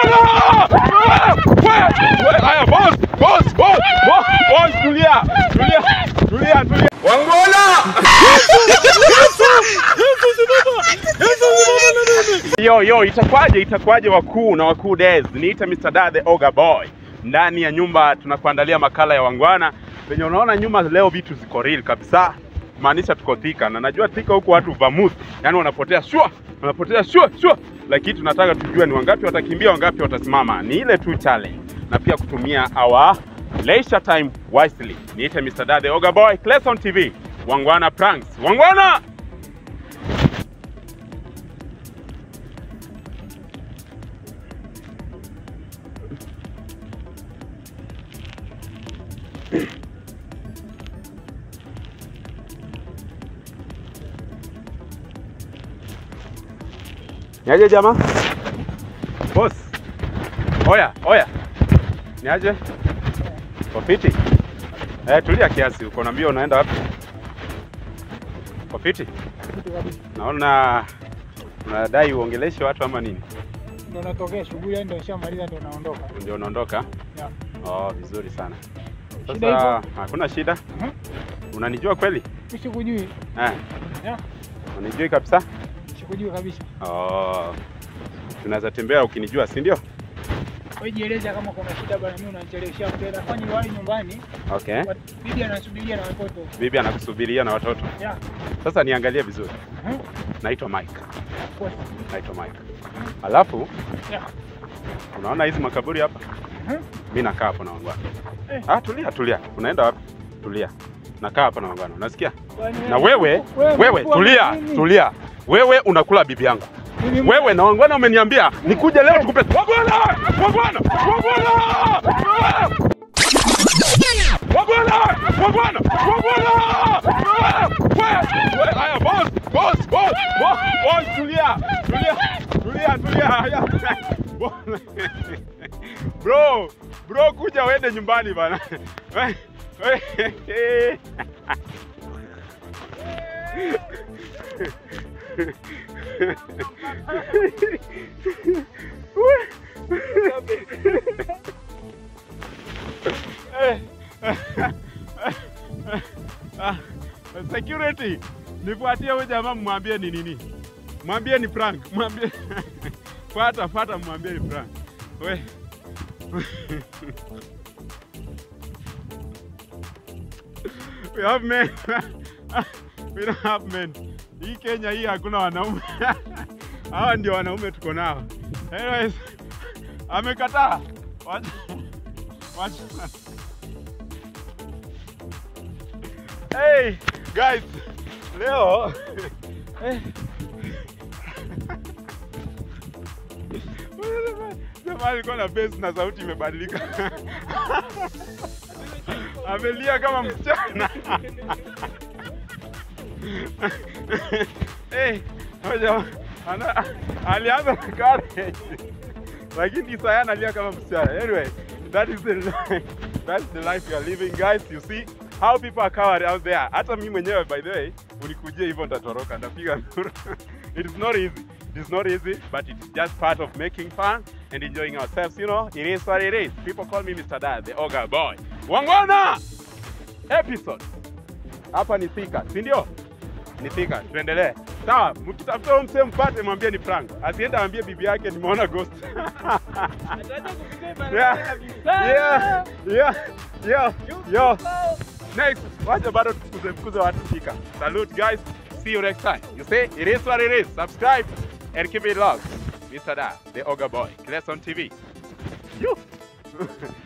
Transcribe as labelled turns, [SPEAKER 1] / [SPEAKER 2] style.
[SPEAKER 1] Wangwana! Ah! We- we- Haya, boss, boss, boss, boss, boss, tulia, tulia, tulia, tulia. Wangwana! Yo, yo, itakwaje, itakwaje wakuu na wakuu des? Niita Mr. Da the Oga Boy. Ndani ya nyumba tunakuandalia makala ya wangwana. Penye unaona nyuma leo vitu ziko real kabisa. Maanisha tuko Thika na najua Thika huku watu vamuth, yani wanapotea shua, wanapotea shua shua, lakini tunataka tujue ni wangapi watakimbia, wangapi watasimama. Ni ile tu challenge, na pia kutumia our leisure time wisely. Niite Mr. Da the Oga Boy, Clayson TV, wangwana pranks, wangwana Niaje jamaa? Boss. Oya, oya. Niaje? Kofiti? Eh, tulia kiasi. Uko na mbio unaenda wapi? Kofiti? Naona unadai uongeleshe watu ama nini?
[SPEAKER 2] Ndo natokea shughuli, yani ndo nishamaliza, ndo naondoka.
[SPEAKER 1] Ndio unaondoka?
[SPEAKER 2] Yeah.
[SPEAKER 1] Oh, vizuri sana.
[SPEAKER 2] Shida
[SPEAKER 1] Sasa
[SPEAKER 2] iko?
[SPEAKER 1] hakuna shida.
[SPEAKER 2] Mhm.
[SPEAKER 1] Unanijua kweli?
[SPEAKER 2] Sikujui.
[SPEAKER 1] Eh,
[SPEAKER 2] Yeah.
[SPEAKER 1] unanijui kabisa?
[SPEAKER 2] Sikujui kabisa.
[SPEAKER 1] Oh. Tunaweza tembea ukinijua, si ndio?
[SPEAKER 2] Wewe jieleza kama kuna shida bana, mimi unanichelewesha mtenda. Fanya niwahi nyumbani.
[SPEAKER 1] Okay.
[SPEAKER 2] Wat- Bibi anasubiria na watoto.
[SPEAKER 1] Bibi anakusubiria na watoto.
[SPEAKER 2] Yeah.
[SPEAKER 1] Sasa niangalie vizuri.
[SPEAKER 2] Mhm.
[SPEAKER 1] Naitwa Mike.
[SPEAKER 2] Of course.
[SPEAKER 1] Naitwa Mike. Alafu
[SPEAKER 2] Yeah.
[SPEAKER 1] unaona hizi makaburi hapa?
[SPEAKER 2] Mhm.
[SPEAKER 1] Mimi nakaa hapo na wangwana.
[SPEAKER 2] Eh.
[SPEAKER 1] Ah, tulia tulia. Unaenda wapi? Tulia. Nakaa hapa na wangwana. Unasikia?
[SPEAKER 2] Kwani
[SPEAKER 1] Na wewe, wewe
[SPEAKER 2] mkuu wa
[SPEAKER 1] tulia,
[SPEAKER 2] nini?
[SPEAKER 1] tulia. Wewe unakula bibi yangu.
[SPEAKER 2] Mimi mkuu-
[SPEAKER 1] Wewe na wangwana umeniambia nikuje leo tukupe. Wangwana! Wangwana! Wangwana! Ah! Wagwana! Wagwana! Wagwana! Ah! We- we- Haya, boss, boss, boss, boss, boss, tulia, tulia, tulia, tulia. Haya. Bo- Bro, bro, kuja uende nyumbani bana. We- we- Ah, security nifuatie huyu jamaa mwambie ni nini mwambie ni prank mwambie fata fata mwambie ni prank we we have men we don't have men hii Kenya hii hakuna wanaume hawa ndio wanaume tuko nao anyways amekataa wacha wacha Hey guys, leo eh, jamaa alikuwa na bass na sauti imebadilika, amelia kama msichana hey, huyo jamaa ana- alianza na courage lakini sasa analia kama msichana. Anyway, that is the life. That's the life you are living guys. You see how people are coward out there. Hata mimi mwenyewe by the way, unikujia hivyo nitatoroka, ndapiga nduru. it is not easy. It is not easy, but it is just part of making fun and enjoying ourselves, you know. It is what it is. People call me Mr. Dad, the Oga boy. Wangwana! Episode. Hapa ni Thika, si ndio? Ni Thika. Tuendelee. Sawa, mkitafuta huyo msee mpate, mwambie ni prank. Asiende aambie bibi yake nimeona ghost. yeah, yeah, yeah, yeah, yeah. Next, wacha bado tufukuze fukuze watu Thika. Salute guys. See you next time. You see, it is what it is. Subscribe and keep it locked. Mr. Da, the Ogre Boy. Clayson TV. You.